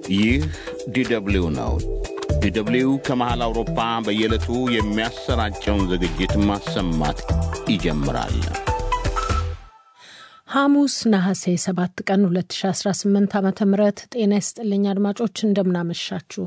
ይህ ዲደብሊው ነው። ዲደብሊው ከመሃል አውሮፓ በየዕለቱ የሚያሰራጨውን ዝግጅት ማሰማት ይጀምራል። ሐሙስ ነሐሴ 7 ቀን 2018 ዓ ም ጤና ይስጥልኝ አድማጮች፣ እንደምናመሻችሁ።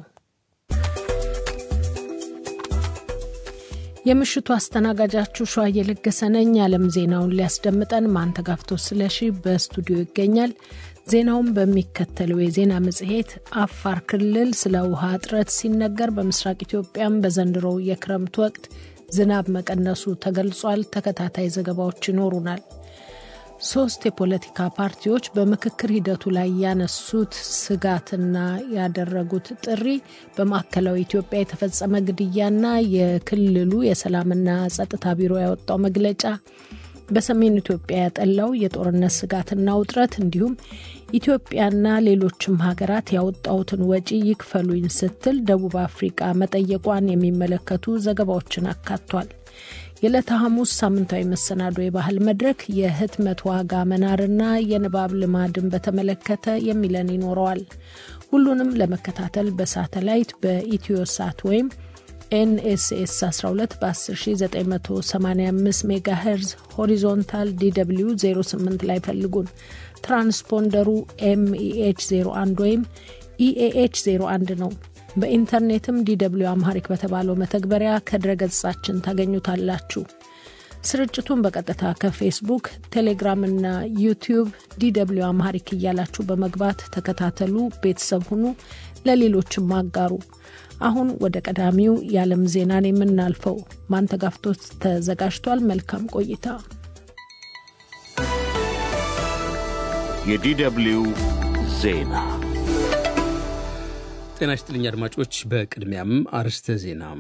የምሽቱ አስተናጋጃችሁ ሸዋ እየለገሰ ነኝ። የዓለም ዜናውን ሊያስደምጠን ማንተጋፍቶ ስለሺ በስቱዲዮ ይገኛል። ዜናውን በሚከተለው የዜና መጽሔት አፋር ክልል ስለ ውሃ እጥረት ሲነገር፣ በምስራቅ ኢትዮጵያም በዘንድሮው የክረምት ወቅት ዝናብ መቀነሱ ተገልጿል። ተከታታይ ዘገባዎች ይኖሩናል። ሶስት የፖለቲካ ፓርቲዎች በምክክር ሂደቱ ላይ ያነሱት ስጋትና ያደረጉት ጥሪ በማዕከላዊ ኢትዮጵያ የተፈጸመ ግድያና የክልሉ የሰላምና ጸጥታ ቢሮ ያወጣው መግለጫ በሰሜን ኢትዮጵያ ያጠላው የጦርነት ስጋትና ውጥረት እንዲሁም ኢትዮጵያና ሌሎችም ሀገራት ያወጣውትን ወጪ ይክፈሉኝ ስትል ደቡብ አፍሪቃ መጠየቋን የሚመለከቱ ዘገባዎችን አካቷል። የዕለተ ሐሙስ ሳምንታዊ መሰናዶ የባህል መድረክ የህትመት ዋጋ መናርና የንባብ ልማድን በተመለከተ የሚለን ይኖረዋል። ሁሉንም ለመከታተል በሳተላይት በኢትዮ ሳት ወይም ኤንኤስኤስ 12 በ10985 ሜጋ ሄርዝ ሆሪዞንታል ዲw 08 ላይ ፈልጉን። ትራንስፖንደሩ ኤምኢኤች 01 ወይም ኢኤኤች 01 ነው። በኢንተርኔትም ዲw አምሃሪክ በተባለው መተግበሪያ ከድረገጻችን ታገኙታላችሁ። ስርጭቱን በቀጥታ ከፌስቡክ፣ ቴሌግራም እና ዩቲዩብ ዲw አምሃሪክ እያላችሁ በመግባት ተከታተሉ፣ ቤተሰብ ሁኑ፣ ለሌሎችም አጋሩ። አሁን ወደ ቀዳሚው የዓለም ዜናን የምናልፈው ማንተጋፍቶት ተዘጋጅቷል። መልካም ቆይታ። የዲደብሊው ዜና ጤና ይስጥልኝ አድማጮች። በቅድሚያም አርዕስተ ዜና።